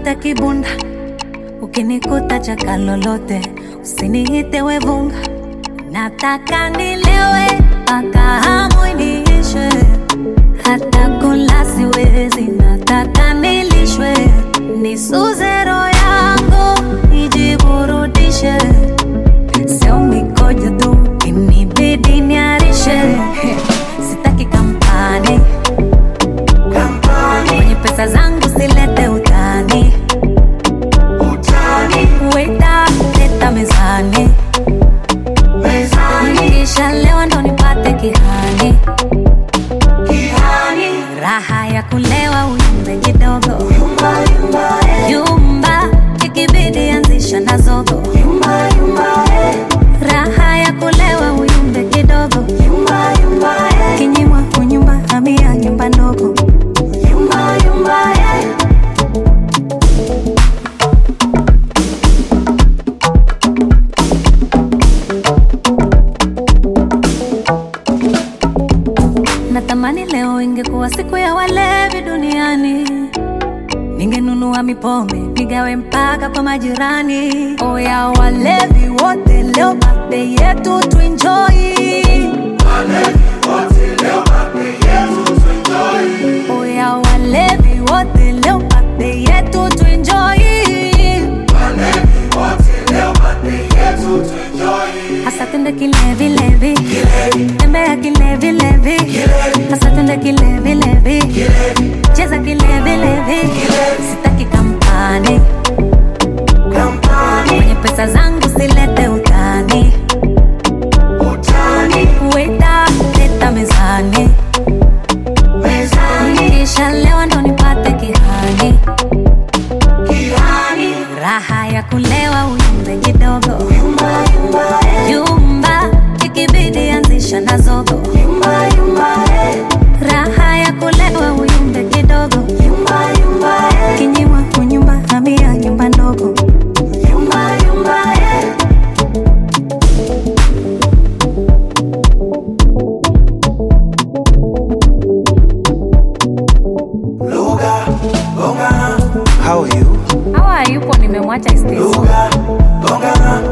nipate kibunda, ukinikuta chaka lolote, usiniite wevunga. Nataka nilewe mpaka hamu iniishe, hata kula siwezi, nataka nilishwe, nisuze roho yangu ijiburudishe, sio mikojo tu inibidi niarishe, sitaki kampani kwenye pesa zangu silete utani weta leta mezani kisha leo ndo nipate kihani raha ya kulewa uyumbe kidogo yumba ikibidi anzisha na zogo raha ya kulewa uyumbe kidogo kinyimwa kunyumba hamia nyumba ndogo Natamani leo ingekuwa siku ya walevi duniani, ningenunua mipombe nigawe mpaka kwa majirani. Oya walevi wote, leo birthday yetu tuenjoy. Oya walevi wote, leo birthday yetu tuenjoy. Hasa twende kilevi levi, tembea kilevi levi, hasa twende kilevi levi, cheza kilevi levi, sitaki kampani kwenye pesa zangu silete utani, weta leta mezani, kisha leo ndo nipate kihani, raha ya kulewa uyumbe kidogo yumba ikibidi anzisha na zogo raha ya kulewa uyumbe kidogo kinyimwa kunyumba hamia nyumba ndogo Luga, gongana, how are you? hawa yupo nimemwacha stage. Luga, gongana.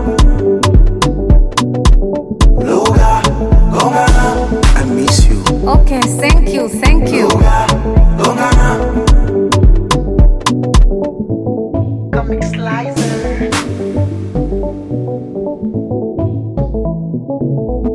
Luga, gongana, I miss you. okay thank you thank you Luga, gongana. Comic Slicer.